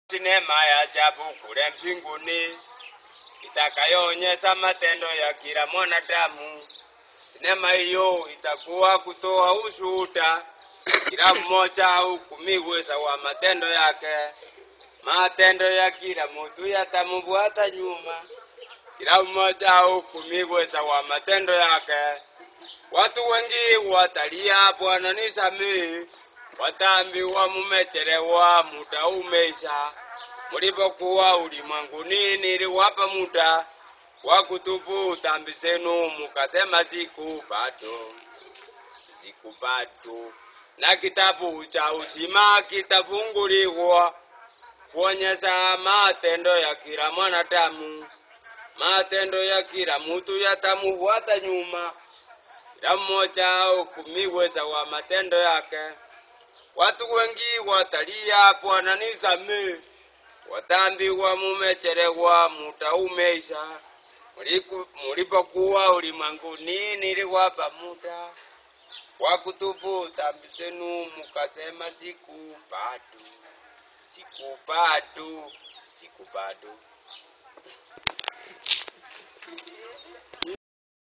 Sinema ya ajabu kule mbinguni itakayoonyesha matendo ya kila mwanadamu. Sinema hiyo itakuwa kutoa ushuhuda, kila mmoja ahukumiwe sawa matendo yake. Matendo ya kila mtu yatamfuata nyuma, kila mmoja ahukumiwe sawa matendo yake. Watu wengi watalia, Bwana nisamehe, wataambiwa mumechelewa, muda umeisha. Mlipokuwa ulimwenguni niliwapa muda wa kutubu dhambi zenu, mukasema siku bado, siku bado. Na kitabu cha uzima kitafunguliwa kuonyesha matendo ya kila mwanadamu. Matendo ya kila mtu yatamufuata nyuma, kila mmoja ahukumiwe sawa matendo yake. Watu wengi watalia, Bwana nisamehe, wataambiwa mumechelewa, muda umeisha. Muliku- Mulipokuwa ulimwenguni niliwapa muda wa kutubu dhambi zenu, mukasema siku bado, siku bado, siku bado.